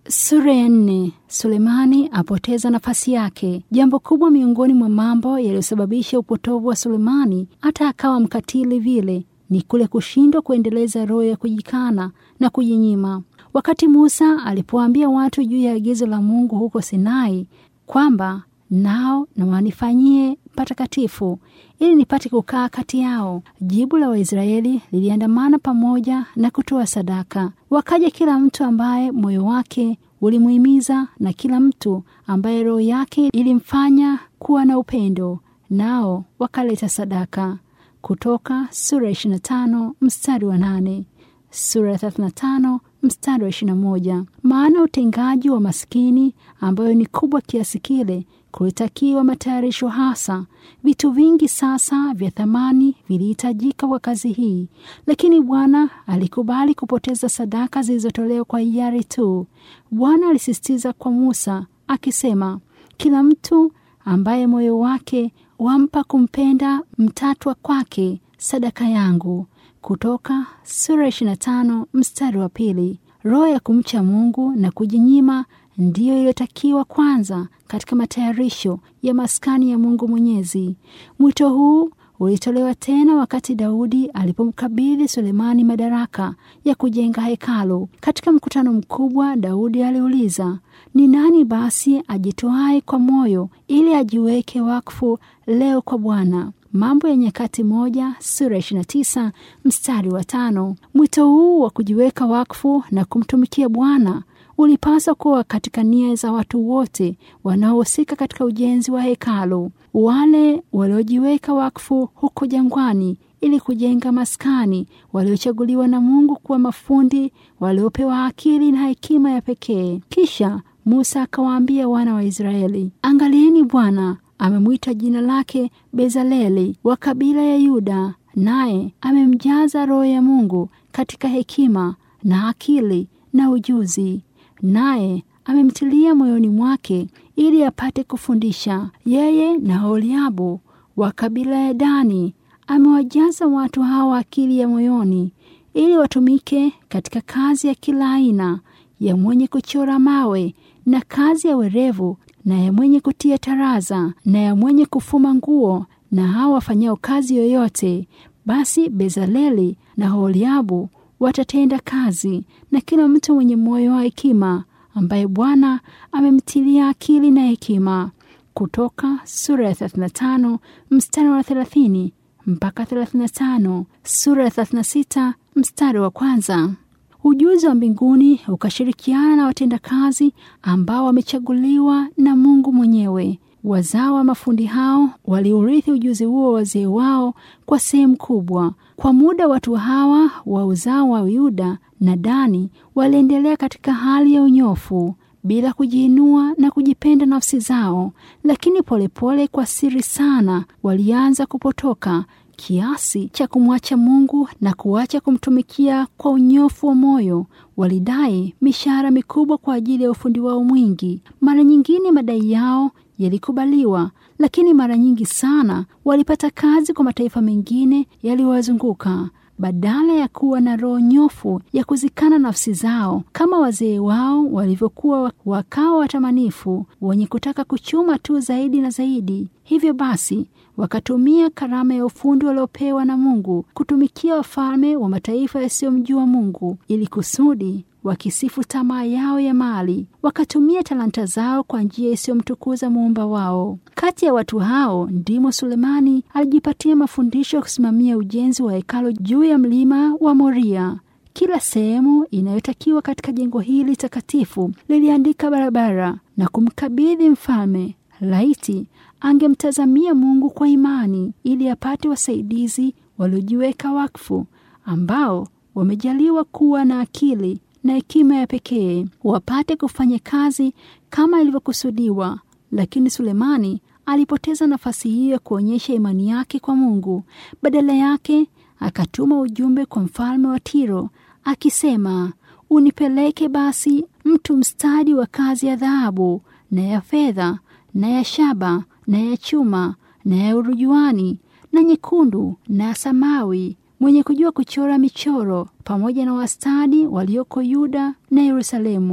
Sura ya nne. Sulemani apoteza nafasi yake. Jambo kubwa miongoni mwa mambo yaliyosababisha upotovu wa Sulemani hata akawa mkatili vile ni kule kushindwa kuendeleza roho ya kujikana na kujinyima. Wakati Musa alipoambia watu juu ya agizo la Mungu huko Sinai kwamba nao na wanifanyie patakatifu ili nipate kukaa kati yao, jibu la Waisraeli liliandamana pamoja na kutoa sadaka. Wakaja kila mtu ambaye moyo wake ulimuhimiza na kila mtu ambaye roho yake ilimfanya kuwa na upendo, nao wakaleta sadaka. Kutoka sura ya 25 mstari wa 8, sura ya 35 mstari wa 21. Maana utengaji wa maskini ambayo ni kubwa kiasi kile kulitakiwa matayarisho hasa. Vitu vingi sasa vya thamani vilihitajika kwa kazi hii, lakini Bwana alikubali kupoteza sadaka zilizotolewa kwa hiari tu. Bwana alisisitiza kwa Musa akisema, kila mtu ambaye moyo wake wampa kumpenda mtatwa kwake sadaka yangu. Kutoka sura 25 mstari wa pili. Roho ya kumcha Mungu na kujinyima ndiyo iliyotakiwa kwanza katika matayarisho ya maskani ya Mungu Mwenyezi. Mwito huu ulitolewa tena wakati Daudi alipomkabidhi Sulemani madaraka ya kujenga hekalu. Katika mkutano mkubwa, Daudi aliuliza, ni nani basi ajitoae kwa moyo ili ajiweke wakfu leo kwa Bwana? Mambo ya Nyakati moja sura 29 mstari wa tano. Mwito huu wa kujiweka wakfu na kumtumikia Bwana ulipaswa kuwa katika nia za watu wote wanaohusika katika ujenzi wa hekalu. Wale waliojiweka wakfu huko jangwani ili kujenga maskani, waliochaguliwa na Mungu kuwa mafundi, waliopewa akili na hekima ya pekee. Kisha Musa akawaambia wana wa Israeli, angalieni, Bwana amemwita jina lake Bezaleli wa kabila ya Yuda, naye amemjaza Roho ya Mungu katika hekima na akili na ujuzi naye amemtilia moyoni mwake ili apate kufundisha. Yeye na Oholiabu wa kabila ya Dani amewajaza watu hawa akili ya moyoni, ili watumike katika kazi ya kila aina, ya mwenye kuchora mawe na kazi ya werevu, na ya mwenye kutia taraza, na ya mwenye kufuma nguo, na hawa wafanyao kazi yoyote. Basi Bezaleli na Oholiabu watatenda kazi na kila mtu mwenye moyo wa hekima ambaye Bwana amemtilia akili na hekima. Kutoka sura ya 35 mstari wa 30 mpaka 35, sura ya 36 mstari wa kwanza. Ujuzi wa mbinguni ukashirikiana na watendakazi ambao wamechaguliwa na Mungu mwenyewe. Wazao wa mafundi hao waliurithi ujuzi huo wazee wao kwa sehemu kubwa. Kwa muda watu hawa wa uzao wa Yuda na Dani waliendelea katika hali ya unyofu bila kujiinua na kujipenda nafsi zao, lakini polepole pole, kwa siri sana, walianza kupotoka kiasi cha kumwacha Mungu na kuacha kumtumikia kwa unyofu wa moyo. Walidai mishahara mikubwa kwa ajili ya ufundi wao mwingi. Mara nyingine madai yao yalikubaliwa, lakini mara nyingi sana walipata kazi kwa mataifa mengine yaliyowazunguka badala ya kuwa na roho nyofu ya kuzikana nafsi zao kama wazee wao walivyokuwa, wakawa watamanifu wenye kutaka kuchuma tu zaidi na zaidi. Hivyo basi wakatumia karama ya ufundi waliopewa na Mungu kutumikia wafalme wa mataifa yasiyomjua Mungu ili kusudi wakisifu tamaa yao ya mali. Wakatumia talanta zao kwa njia isiyomtukuza muumba wao. Kati ya watu hao ndimo Sulemani alijipatia mafundisho ya kusimamia ujenzi wa hekalu juu ya mlima wa Moria. Kila sehemu inayotakiwa katika jengo hili takatifu liliandika barabara na kumkabidhi mfalme. Laiti angemtazamia Mungu kwa imani ili apate wasaidizi waliojiweka wakfu ambao wamejaliwa kuwa na akili na hekima ya pekee wapate kufanya kazi kama ilivyokusudiwa. Lakini Sulemani alipoteza nafasi hiyo ya kuonyesha imani yake kwa Mungu. Badala yake akatuma ujumbe kwa mfalme wa Tiro akisema, unipeleke basi mtu mstadi wa kazi ya dhahabu na ya fedha na ya shaba na ya chuma na ya urujuani na nyekundu na ya samawi mwenye kujua kuchora michoro pamoja na wastadi walioko Yuda na Yerusalemu.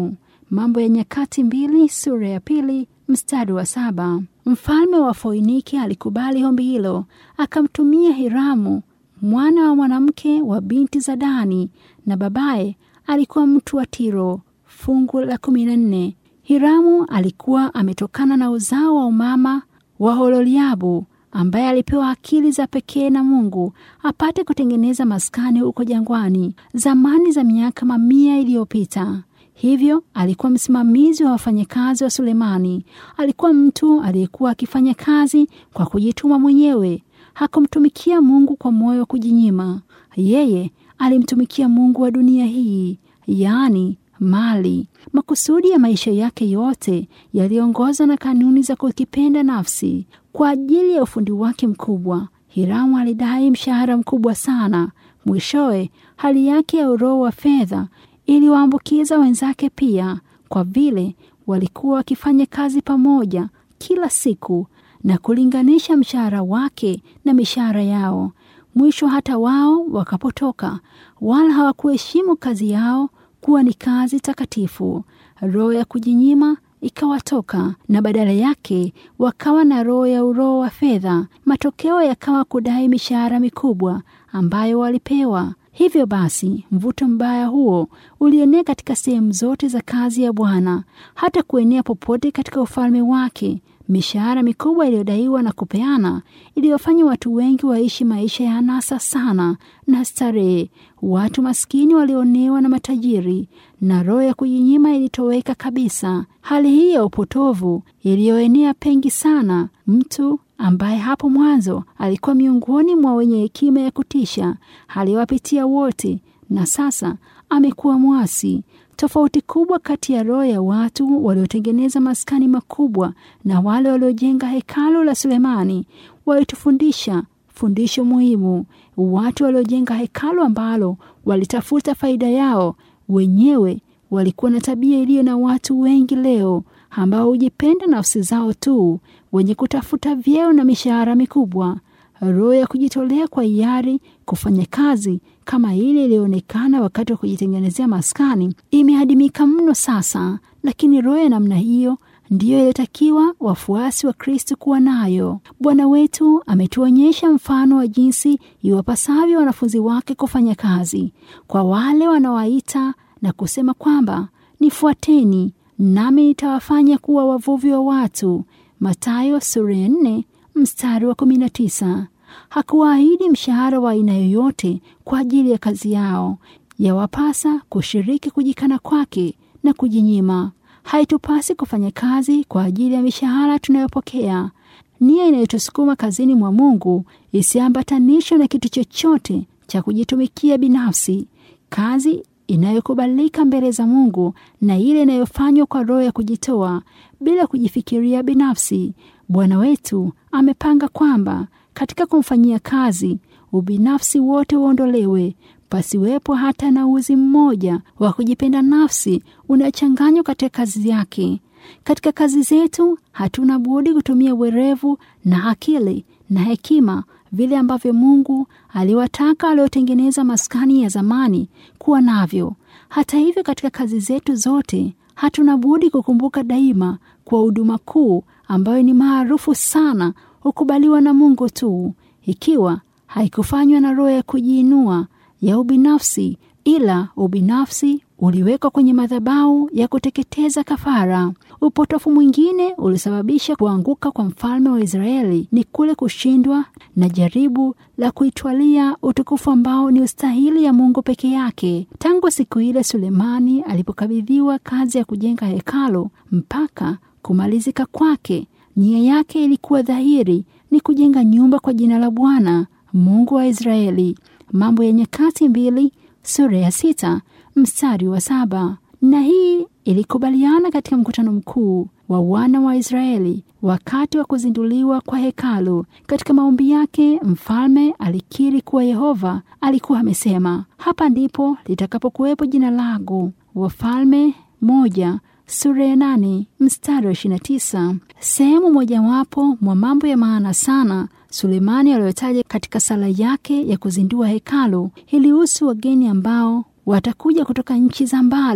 Mambo ya Nyakati mbili sura ya pili mstari wa saba. Mfalme wa Foiniki alikubali ombi hilo, akamtumia Hiramu mwana wa mwanamke wa binti za Dani, na babaye alikuwa mtu wa Tiro. Fungu la kumi na nne. Hiramu alikuwa ametokana na uzao wa umama wa Hololiabu ambaye alipewa akili za pekee na Mungu apate kutengeneza maskani huko jangwani zamani za miaka mamia iliyopita. Hivyo alikuwa msimamizi wa wafanyakazi wa Sulemani. Alikuwa mtu aliyekuwa akifanya kazi kwa kujituma mwenyewe. Hakumtumikia Mungu kwa moyo wa kujinyima. Yeye alimtumikia Mungu wa dunia hii, yaani mali. Makusudi ya maisha yake yote yaliongozwa na kanuni za kukipenda nafsi. Kwa ajili ya ufundi wake mkubwa, Hiramu alidai mshahara mkubwa sana. Mwishowe, hali yake ya uroho wa fedha iliwaambukiza wenzake pia, kwa vile walikuwa wakifanya kazi pamoja kila siku na kulinganisha mshahara wake na mishahara yao. Mwisho hata wao wakapotoka, wala hawakuheshimu kazi yao kuwa ni kazi takatifu. Roho ya kujinyima ikawatoka na badala yake wakawa na roho ya uroho wa fedha. Matokeo yakawa kudai mishahara mikubwa ambayo walipewa. Hivyo basi, mvuto mbaya huo ulienea katika sehemu zote za kazi ya Bwana, hata kuenea popote katika ufalme wake. Mishahara mikubwa iliyodaiwa na kupeana iliyofanya watu wengi waishi maisha ya anasa sana na starehe. Watu maskini walionewa na matajiri, na roho ya kujinyima ilitoweka kabisa. Hali hii ya upotovu iliyoenea pengi sana, mtu ambaye hapo mwanzo alikuwa miongoni mwa wenye hekima ya kutisha aliwapitia wote, na sasa amekuwa mwasi. Tofauti kubwa kati ya roho ya watu waliotengeneza maskani makubwa na wale waliojenga hekalu la Sulemani walitufundisha fundisho muhimu. Watu waliojenga hekalu ambalo walitafuta faida yao wenyewe walikuwa na tabia iliyo na watu wengi leo ambao hujipenda nafsi zao tu, wenye kutafuta vyeo na mishahara mikubwa. Roho ya kujitolea kwa hiari kufanya kazi kama ile iliyoonekana wakati wa kujitengenezea maskani imeadimika mno sasa, lakini roho ya namna hiyo ndiyo iliyotakiwa wafuasi wa Kristo kuwa nayo. Bwana wetu ametuonyesha mfano wa jinsi iwapasavyo wanafunzi wake kufanya kazi. Kwa wale wanaowaita na kusema kwamba nifuateni, nami nitawafanya kuwa wavuvi wa watu, Mathayo sura ya 4 mstari wa 19. Hakuwaahidi mshahara wa aina yoyote kwa ajili ya kazi yao. Yawapasa kushiriki kujikana kwake na kujinyima. Haitupasi kufanya kazi kwa ajili ya mishahara tunayopokea. Nia inayotusukuma kazini mwa Mungu isiambatanishwe na kitu chochote cha kujitumikia binafsi. Kazi inayokubalika mbele za Mungu na ile inayofanywa kwa roho ya kujitoa bila kujifikiria binafsi. Bwana wetu amepanga kwamba katika kumfanyia kazi ubinafsi wote uondolewe, pasiwepo hata na uzi mmoja wa kujipenda nafsi unachanganywa katika kazi yake. Katika kazi zetu hatuna budi kutumia werevu na akili na hekima vile ambavyo Mungu aliwataka waliotengeneza maskani ya zamani kuwa navyo. Hata hivyo, katika kazi zetu zote hatuna budi kukumbuka daima kwa huduma kuu ambayo ni maarufu sana hukubaliwa na Mungu tu, ikiwa haikufanywa na roho ya kujiinua ya ubinafsi, ila ubinafsi uliwekwa kwenye madhabahu ya kuteketeza kafara. Upotofu mwingine ulisababisha kuanguka kwa mfalme wa Israeli ni kule kushindwa na jaribu la kuitwalia utukufu ambao ni ustahili ya Mungu peke yake. Tangu siku ile Sulemani alipokabidhiwa kazi ya kujenga hekalu mpaka kumalizika kwake, nia yake ilikuwa dhahiri, ni kujenga nyumba kwa jina la Bwana Mungu wa Israeli. Mambo ya Nyakati mbili sura ya sita mstari wa saba. Na hii ilikubaliana katika mkutano mkuu wa wana wa Israeli wakati wa kuzinduliwa kwa hekalu. Katika maombi yake, mfalme alikiri kuwa Yehova alikuwa amesema, hapa ndipo litakapokuwepo jina langu. Wafalme moja sura ya nane mstari wa ishirini na tisa. Sehemu mojawapo mwa mambo ya maana sana Sulemani aliyotaja katika sala yake ya kuzindua hekalu ilihusu wageni ambao watakuja kutoka nchi za mbali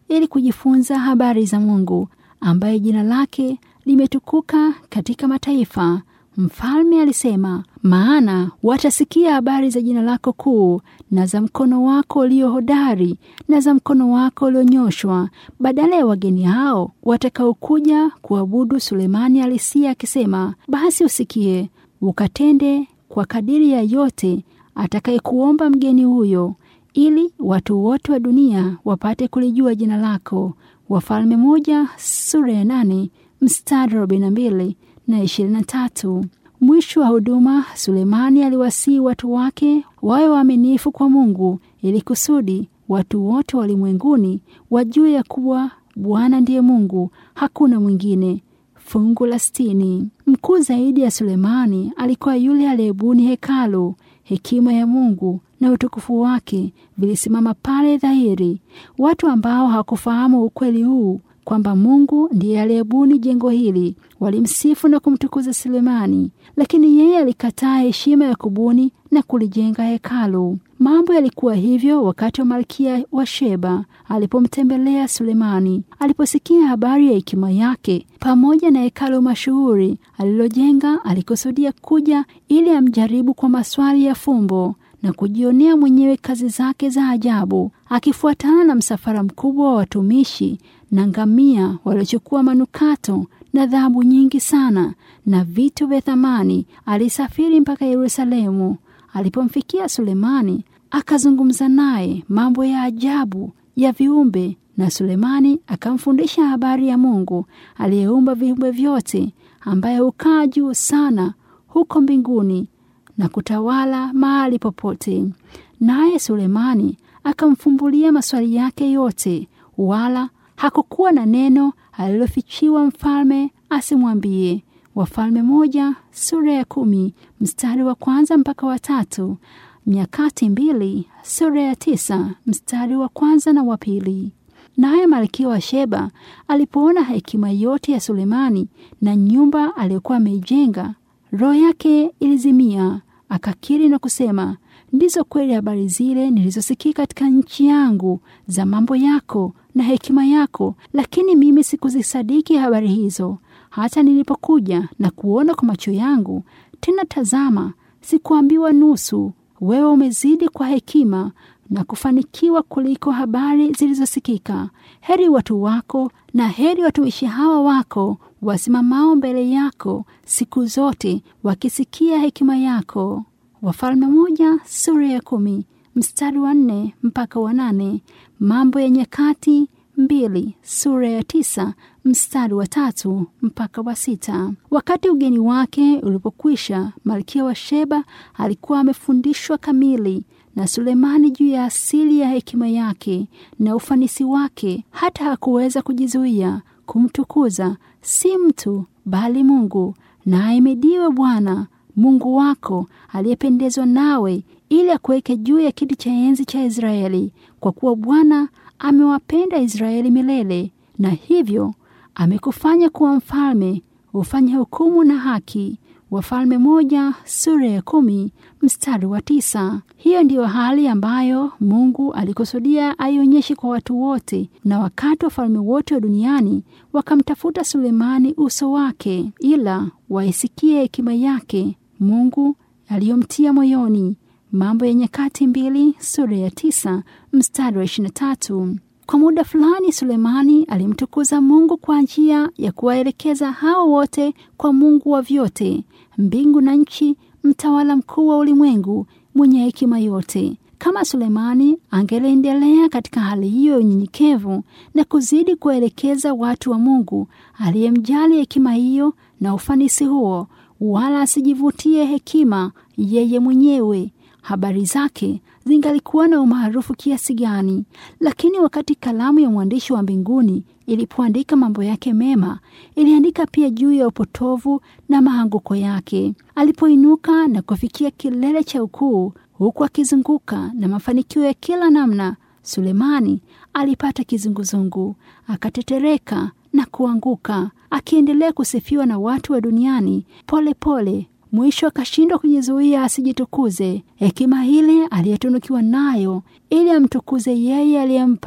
ili kujifunza habari za Mungu ambaye jina lake limetukuka katika mataifa. Mfalme alisema, maana watasikia habari za jina lako kuu na za mkono wako ulio hodari na za mkono wako ulionyoshwa, badala ya wageni hao watakaokuja kuabudu. Sulemani alisia akisema, basi usikie ukatende kwa kadiri ya yote atakayekuomba mgeni huyo, ili watu wote wa dunia wapate kulijua jina lako. Wafalme moja sura ya nane mstari arobaini na mbili na ishirini na tatu. Mwisho wa huduma, Sulemani aliwasihi watu wake wawe waaminifu kwa Mungu ili kusudi watu wote wa ulimwenguni wajue ya kuwa Bwana ndiye Mungu, hakuna mwingine. Fungu la sitini. Mkuu zaidi ya Sulemani alikuwa yule aliyebuni hekalu. Hekima ya Mungu na utukufu wake vilisimama pale dhahiri. Watu ambao hawakufahamu ukweli huu kwamba Mungu ndiye aliyebuni jengo hili walimsifu na kumtukuza Sulemani, lakini yeye alikataa heshima ya kubuni na kulijenga hekalu. Mambo yalikuwa hivyo wakati wa malkia wa Sheba alipomtembelea Sulemani. Aliposikia habari ya hekima yake pamoja na hekalu mashuhuri alilojenga, alikusudia kuja ili amjaribu kwa maswali ya fumbo na kujionea mwenyewe kazi zake za ajabu, akifuatana na msafara mkubwa wa watumishi na ngamia waliochukua manukato na dhahabu nyingi sana na vitu vya thamani. Alisafiri mpaka Yerusalemu. Alipomfikia Sulemani, akazungumza naye mambo ya ajabu ya viumbe, na Sulemani akamfundisha habari ya Mungu aliyeumba viumbe vyote, ambaye hukaa juu sana huko mbinguni na kutawala mahali popote. Naye Sulemani akamfumbulia maswali yake yote, wala hakukuwa na neno alilofichiwa mfalme asimwambie. Wafalme moja sura ya kumi mstari wa kwanza mpaka wa tatu. Nyakati mbili sura ya tisa mstari wa kwanza na wa pili. Naye malkia wa Sheba alipoona hekima yote ya Sulemani na nyumba aliyokuwa ameijenga, roho yake ilizimia, akakiri na kusema, ndizo kweli habari zile nilizosikia katika nchi yangu za mambo yako na hekima yako, lakini mimi sikuzisadiki habari hizo hata nilipokuja na kuona kwa macho yangu. Tena tazama, sikuambiwa nusu. Wewe umezidi kwa hekima na kufanikiwa kuliko habari zilizosikika. Heri watu wako na heri watumishi hawa wako wasimamao mbele yako siku zote, wakisikia hekima yako. Wafalme moja sura ya kumi mstari wa nne mpaka wa nane. Mambo ya Nyakati mbili sura ya tisa mstari wa tatu mpaka wa sita. Wakati ugeni wake ulipokwisha, malkia wa Sheba alikuwa amefundishwa kamili na Sulemani juu ya asili ya hekima yake na ufanisi wake, hata hakuweza kujizuia kumtukuza si mtu bali Mungu. Na ahimidiwe Bwana Mungu wako aliyependezwa nawe ili akuweke juu ya kiti cha enzi cha Israeli, kwa kuwa Bwana amewapenda Israeli milele, na hivyo amekufanya kuwa mfalme, ufanye hukumu na haki. Wafalme moja sura ya kumi mstari wa tisa. Hiyo ndiyo hali ambayo Mungu alikusudia aionyeshe kwa watu wote, na wakati wafalme wote wa duniani wakamtafuta Sulemani uso wake, ila waisikie hekima yake Mungu aliyomtia moyoni. Mambo ya Nyakati mbili sura ya tisa mstari wa ishirini na tatu. Kwa muda fulani Sulemani alimtukuza Mungu kwa njia ya kuwaelekeza hao wote kwa Mungu wa vyote, mbingu na nchi, mtawala mkuu wa ulimwengu, mwenye hekima yote. Kama Sulemani angeliendelea katika hali hiyo ya unyenyekevu na kuzidi kuwaelekeza watu wa Mungu aliyemjali hekima hiyo na ufanisi huo, wala asijivutie hekima yeye mwenyewe, habari zake zingalikuwa na umaarufu kiasi gani. Lakini wakati kalamu ya mwandishi wa mbinguni ilipoandika mambo yake mema, iliandika pia juu ya upotovu na maanguko yake. Alipoinuka na kufikia kilele cha ukuu, huku akizunguka na mafanikio ya kila namna, Sulemani alipata kizunguzungu, akatetereka na kuanguka, akiendelea kusifiwa na watu wa duniani pole pole mwisho akashindwa kujizuia asijitukuze hekima ile aliyetunukiwa nayo ili amtukuze yeye aliyempa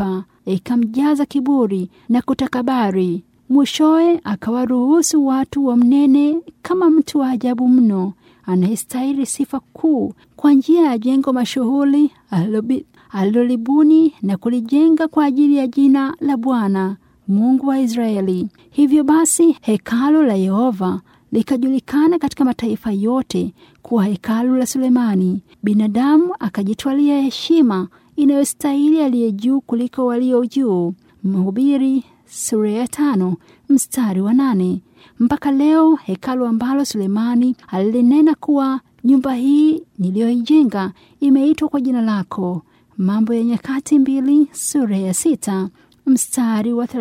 ikamjaza kiburi na kutakabari. Mwishowe akawaruhusu watu wamnene kama mtu wa ajabu mno anayestahili sifa kuu kwa njia ya jengo mashuhuri alilolibuni na kulijenga kwa ajili ya jina la Bwana Mungu wa Israeli. Hivyo basi hekalu la Yehova likajulikana katika mataifa yote kuwa hekalu la Sulemani. Binadamu akajitwalia heshima inayostahili aliye juu kuliko walio juu. Mhubiri sura ya tano mstari wa nane. Mpaka leo hekalu ambalo Sulemani alilinena kuwa nyumba hii niliyoijenga imeitwa kwa jina lako. Mambo ya Nyakati mbili sura ya sita mstari wa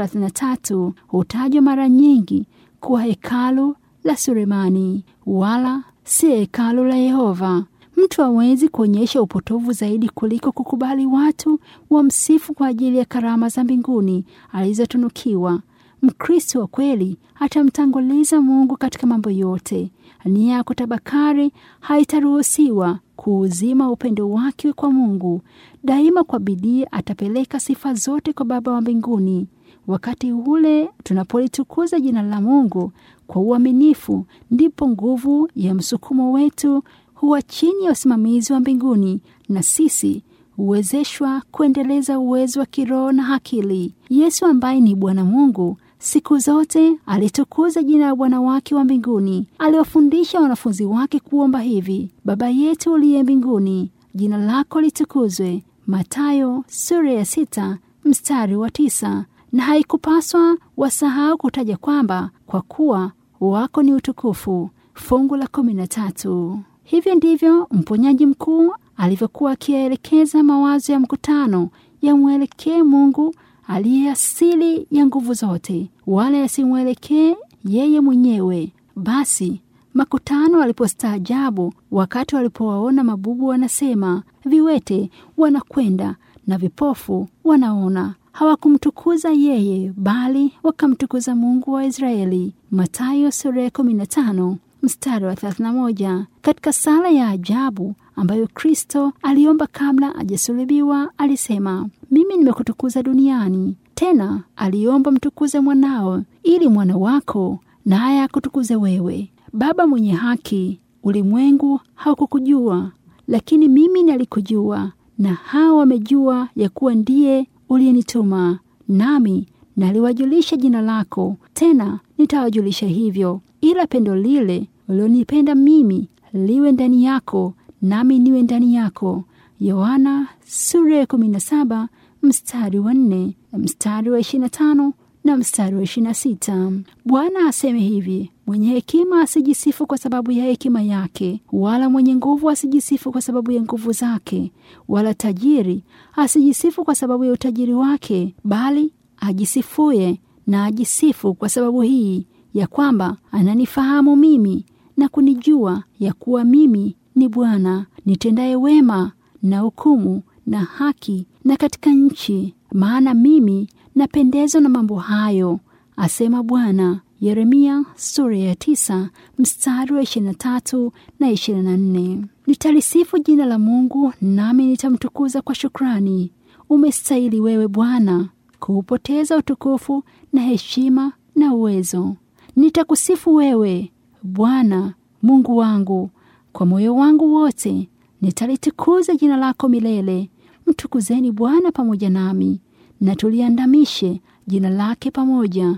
33 hutajwa mara nyingi kuwa hekalu la Sulemani wala si hekalu la Yehova. Mtu hawezi kuonyesha upotovu zaidi kuliko kukubali watu wamsifu kwa ajili ya karama za mbinguni alizotunukiwa. Mkristo wa kweli atamtanguliza Mungu katika mambo yote. Nia ya kutabakari haitaruhusiwa kuuzima upendo wake kwa Mungu. Daima kwa bidii atapeleka sifa zote kwa Baba wa mbinguni. Wakati ule tunapolitukuza jina la Mungu kwa uaminifu, ndipo nguvu ya msukumo wetu huwa chini ya usimamizi wa mbinguni, na sisi huwezeshwa kuendeleza uwezo wa kiroho na akili. Yesu ambaye ni Bwana Mungu siku zote alitukuza jina la Bwana wake wa mbinguni. Aliwafundisha wanafunzi wake kuomba hivi: Baba yetu uliye mbinguni, jina lako litukuzwe. Mathayo sura ya sita mstari wa tisa. Na haikupaswa wasahau kutaja kwamba kwa kuwa wako ni utukufu. Fungu la kumi na tatu. Hivyo ndivyo mponyaji mkuu alivyokuwa akiyaelekeza mawazo ya mkutano yamwelekee Mungu aliye asili ya nguvu zote, wala yasimwelekee yeye mwenyewe. Basi makutano walipostaajabu wakati walipowaona mabubu wanasema, viwete wanakwenda na vipofu wanaona, hawakumtukuza yeye, bali wakamtukuza Mungu wa Israeli. Mathayo sura ya 15 mstari wa 31. Katika sala ya ajabu ambayo Kristo aliomba kabla hajasulubiwa, alisema mimi nimekutukuza duniani. Tena aliomba mtukuze mwanao, ili mwana wako naye akutukuze wewe. Baba mwenye haki, ulimwengu haukukujua, lakini mimi nalikujua, na hao wamejua ya kuwa ndiye uliyenituma. Nami naliwajulisha jina lako, tena nitawajulisha hivyo, ila pendo lile ulionipenda mimi liwe ndani yako, nami niwe ndani yako. Yohana sura ya 17 mstari wa 4, mstari wa 25 na mstari wa 26. Bwana aseme hivi: mwenye hekima asijisifu kwa sababu ya hekima yake, wala mwenye nguvu asijisifu kwa sababu ya nguvu zake, wala tajiri asijisifu kwa sababu ya utajiri wake, bali ajisifuye na ajisifu kwa sababu hii ya kwamba ananifahamu mimi na kunijua ya kuwa mimi ni Bwana nitendaye wema na hukumu na haki na katika nchi, maana mimi napendezwa na mambo hayo, asema Bwana. Yeremia sura ya tisa mstari wa ishirini na tatu na ishirini na nne. Nitalisifu jina la Mungu nami nitamtukuza kwa shukrani. Umestahili wewe Bwana kuupoteza utukufu na heshima na uwezo. Nitakusifu wewe Bwana Mungu wangu kwa moyo wangu wote, nitalitukuza jina lako milele. Mtukuzeni Bwana pamoja nami, na tuliandamishe jina lake pamoja.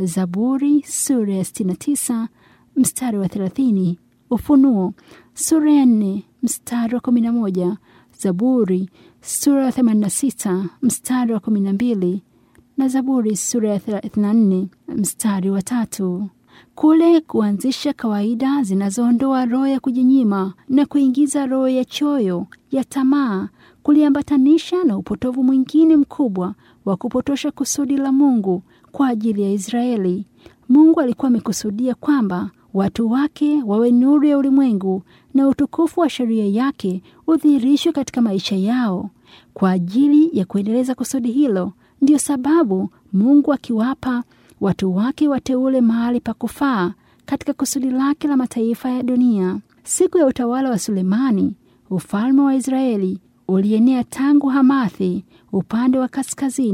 Zaburi sura ya 69 mstari wa 30. Ufunuo sura ya 4 mstari wa 11. Zaburi sura ya 86 mstari wa 12 na Zaburi sura ya 34 mstari wa tatu. Kule kuanzisha kawaida zinazoondoa roho ya kujinyima na kuingiza roho ya choyo ya tamaa, kuliambatanisha na upotovu mwingine mkubwa wa kupotosha kusudi la Mungu kwa ajili ya Israeli. Mungu alikuwa amekusudia kwamba watu wake wawe nuru ya ulimwengu na utukufu wa sheria yake udhihirishwe katika maisha yao. Kwa ajili ya kuendeleza kusudi hilo, ndiyo sababu Mungu akiwapa watu wake wateule mahali pa kufaa katika kusudi lake la mataifa ya dunia. Siku ya utawala wa Sulemani, ufalme wa Israeli ulienea tangu Hamathi upande wa kaskazini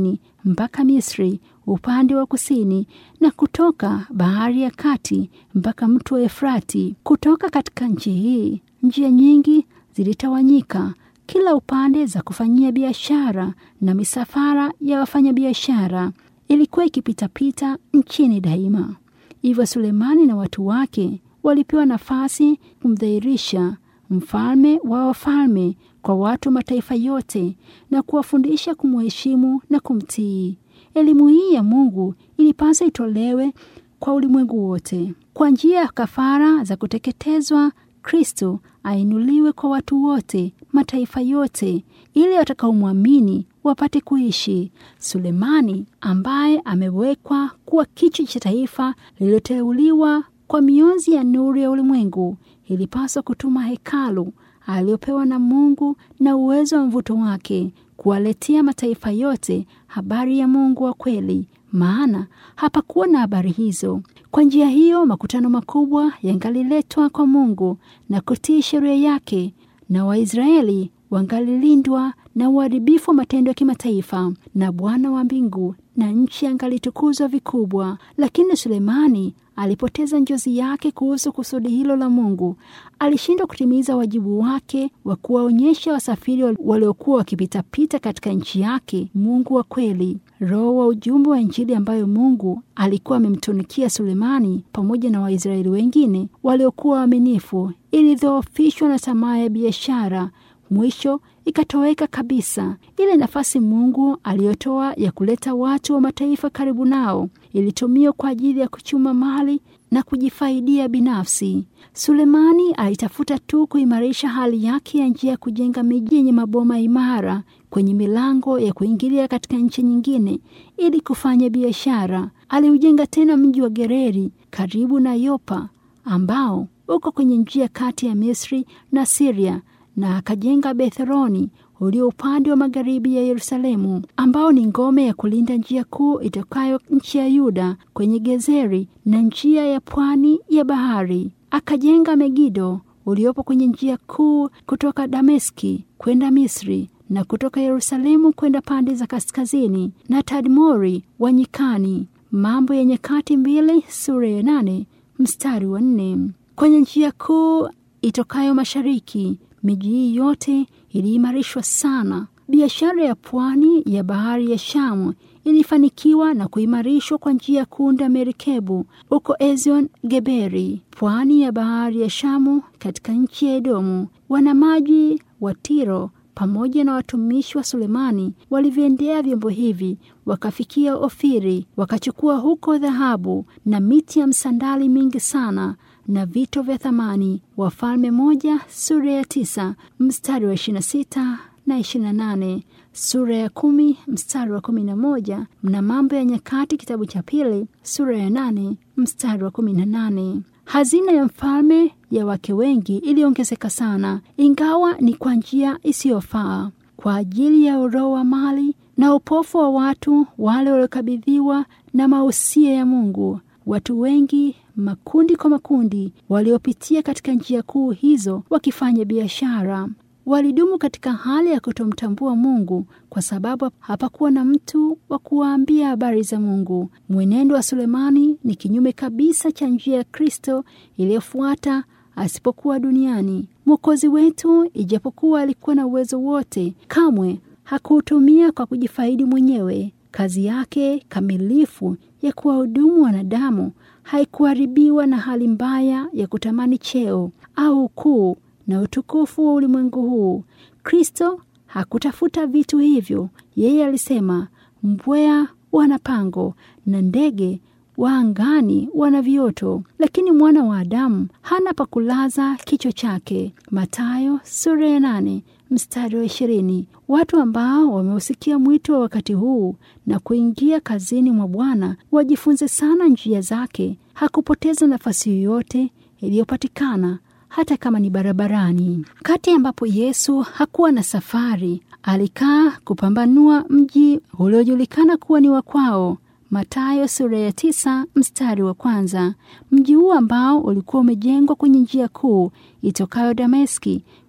mpaka Misri upande wa kusini na kutoka bahari ya kati mpaka mto wa Efrati. Kutoka katika nchi hii njia nyingi zilitawanyika kila upande za kufanyia biashara na misafara ya wafanyabiashara ilikuwa ikipitapita nchini daima. Hivyo Sulemani na watu wake walipewa nafasi kumdhihirisha mfalme wa wafalme kwa watu mataifa yote na kuwafundisha kumheshimu na kumtii. Elimu hii ya Mungu ilipasa itolewe kwa ulimwengu wote kwa njia ya kafara za kuteketezwa. Kristo ainuliwe kwa watu wote mataifa yote, ili watakaomwamini wapate kuishi. Sulemani ambaye amewekwa kuwa kichwa cha taifa lililoteuliwa kwa mionzi ya nuru ya ulimwengu, ilipaswa kutuma hekalu aliyopewa na Mungu na uwezo wa mvuto wake kuwaletea mataifa yote habari ya Mungu wa kweli, maana hapakuwa na habari hizo. Kwa njia hiyo makutano makubwa yangaliletwa kwa Mungu na kutii sheria yake, na Waisraeli wangalilindwa na uharibifu wa matendo ya kimataifa, na Bwana wa mbingu na nchi angalitukuzwa vikubwa. Lakini Sulemani alipoteza njozi yake kuhusu kusudi hilo la Mungu. Alishindwa kutimiza wajibu wake wa kuwaonyesha wasafiri waliokuwa wakipitapita katika nchi yake Mungu wa kweli. Roho wa ujumbe wa Injili ambayo Mungu alikuwa amemtunikia Sulemani pamoja na Waisraeli wengine waliokuwa waaminifu ilidhoofishwa na tamaa ya biashara. Mwisho ikatoweka kabisa. Ile nafasi Mungu aliyotoa ya kuleta watu wa mataifa karibu nao ilitumiwa kwa ajili ya kuchuma mali na kujifaidia binafsi. Sulemani alitafuta tu kuimarisha hali yake ya njia ya kujenga miji yenye maboma imara kwenye milango ya kuingilia katika nchi nyingine ili kufanya biashara. Aliujenga tena mji wa Gereri karibu na Yopa ambao uko kwenye njia kati ya Misri na Siria na akajenga Betheroni ulio upande wa magharibi ya Yerusalemu, ambao ni ngome ya kulinda njia kuu itokayo nchi ya Yuda kwenye Gezeri na njia ya pwani ya bahari. Akajenga Megido uliopo kwenye njia kuu kutoka Dameski kwenda Misri na kutoka Yerusalemu kwenda pande za kaskazini, na Tadmori wa nyikani. Mambo ya Nyakati mbili sura ya nane mstari wa nne. Kwenye njia kuu itokayo mashariki miji hii yote iliimarishwa sana. Biashara ya pwani ya bahari ya Shamu ilifanikiwa na kuimarishwa kwa njia ya kuunda merikebu huko Ezion Geberi, pwani ya bahari ya Shamu katika nchi ya Edomu. Wanamaji wa Tiro pamoja na watumishi wa Sulemani waliviendea vyombo hivi, wakafikia Ofiri, wakachukua huko dhahabu na miti ya msandali mingi sana na vito vya thamani. Wafalme moja sura ya tisa mstari wa ishirini na sita na ishirini na nane sura ya kumi mstari wa kumi na moja na Mambo ya Nyakati kitabu cha pili sura ya nane mstari wa kumi na nane. Hazina ya mfalme ya wake wengi iliongezeka sana, ingawa ni kwa njia isiyofaa kwa ajili ya uroho wa mali na upofu wa watu wale waliokabidhiwa na mausia ya Mungu. Watu wengi makundi kwa makundi waliopitia katika njia kuu hizo wakifanya biashara walidumu katika hali ya kutomtambua Mungu kwa sababu hapakuwa na mtu wa kuwaambia habari za Mungu. Mwenendo wa Sulemani ni kinyume kabisa cha njia ya Kristo iliyofuata asipokuwa duniani. Mwokozi wetu, ijapokuwa alikuwa na uwezo wote, kamwe hakuutumia kwa kujifaidi mwenyewe. Kazi yake kamilifu ya kuwahudumu wanadamu haikuharibiwa na hali mbaya ya kutamani cheo au ukuu na utukufu wa ulimwengu huu. Kristo hakutafuta vitu hivyo. Yeye alisema, mbweha wana pango na ndege wa angani wana vioto, lakini mwana wa Adamu hana pa kulaza kichwa chake. Mathayo sura ya nane mstari wa ishirini. Watu ambao wameusikia mwito wa wakati huu na kuingia kazini mwa Bwana wajifunze sana njia zake. Hakupoteza nafasi yoyote iliyopatikana hata kama ni barabarani. Kati ambapo Yesu hakuwa na safari, alikaa kupambanua mji uliojulikana kuwa ni wa kwao. Mathayo sura ya tisa mstari wa kwanza. Mji huu ambao ulikuwa umejengwa kwenye njia kuu itokayo Dameski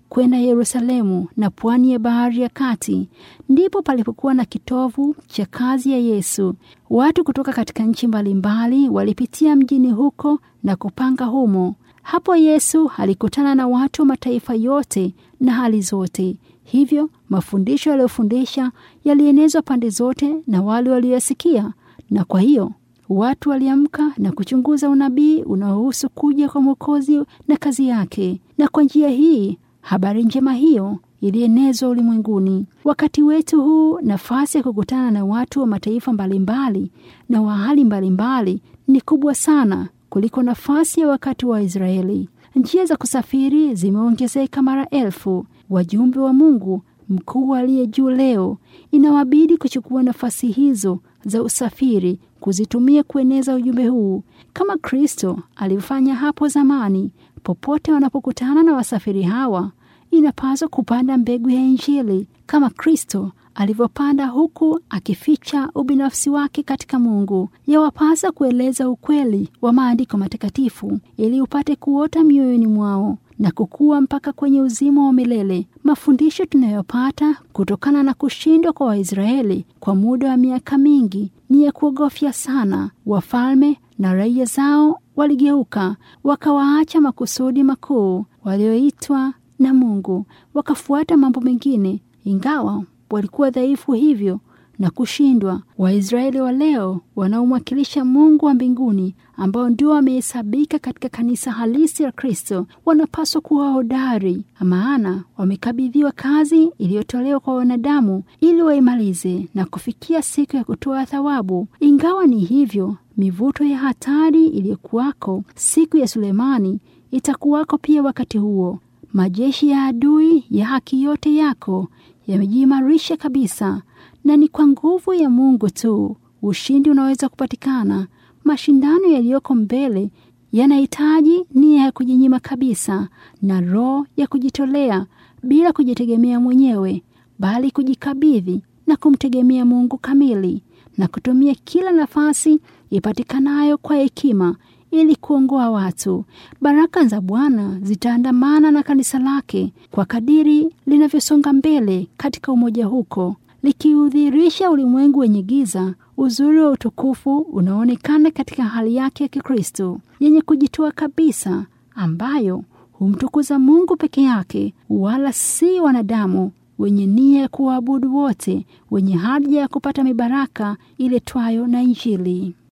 kwenda Yerusalemu na pwani ya bahari ya kati. Ndipo palipokuwa na kitovu cha kazi ya Yesu. Watu kutoka katika nchi mbalimbali walipitia mjini huko na kupanga humo. Hapo Yesu alikutana na watu wa mataifa yote na hali zote. Hivyo mafundisho aliyofundisha yalienezwa pande zote na wale walioyasikia, na kwa hiyo watu waliamka na kuchunguza unabii unaohusu kuja kwa Mwokozi na kazi yake, na kwa njia hii habari njema hiyo ilienezwa ulimwenguni. Wakati wetu huu, nafasi ya kukutana na watu wa mataifa mbalimbali na wa hali mbalimbali ni kubwa sana kuliko nafasi ya wakati wa Israeli. Njia za kusafiri zimeongezeka mara elfu. Wajumbe wa Mungu mkuu aliye juu leo inawabidi kuchukua nafasi hizo za usafiri kuzitumia kueneza ujumbe huu kama Kristo alivyofanya hapo zamani. Popote wanapokutana na wasafiri hawa, inapaswa kupanda mbegu ya Injili kama Kristo alivyopanda, huku akificha ubinafsi wake katika Mungu. Yawapasa kueleza ukweli wa maandiko matakatifu ili upate kuota mioyoni mwao na kukua mpaka kwenye uzima wa milele. Mafundisho tunayopata kutokana na kushindwa kwa Waisraeli kwa muda wa miaka mingi ni ya kuogofya sana. Wafalme na raia zao waligeuka, wakawaacha makusudi makuu walioitwa na Mungu, wakafuata mambo mengine, ingawa walikuwa dhaifu hivyo na kushindwa. Waisraeli wa leo wanaomwakilisha Mungu wa mbinguni, ambao ndio wamehesabika katika kanisa halisi la Kristo, wanapaswa kuwa hodari, maana wamekabidhiwa kazi iliyotolewa kwa wanadamu ili waimalize na kufikia siku ya kutoa thawabu. Ingawa ni hivyo, mivuto ya hatari iliyokuwako siku ya Sulemani itakuwako pia wakati huo. Majeshi ya adui ya haki yote yako yamejiimarisha kabisa, na ni kwa nguvu ya Mungu tu ushindi unaweza kupatikana. Mashindano yaliyoko mbele yanahitaji nia ya kujinyima kabisa na roho ya kujitolea bila kujitegemea mwenyewe, bali kujikabidhi na kumtegemea Mungu kamili na kutumia kila nafasi ipatikanayo kwa hekima ili kuongoa watu. Baraka za Bwana zitaandamana na kanisa lake kwa kadiri linavyosonga mbele katika umoja huko, likiudhihirisha ulimwengu wenye giza uzuri wa utukufu unaoonekana katika hali yake ya Kikristo yenye kujitoa kabisa, ambayo humtukuza Mungu peke yake, wala si wanadamu wenye nia ya kuwaabudu wote, wenye haja ya kupata mibaraka iletwayo na Injili.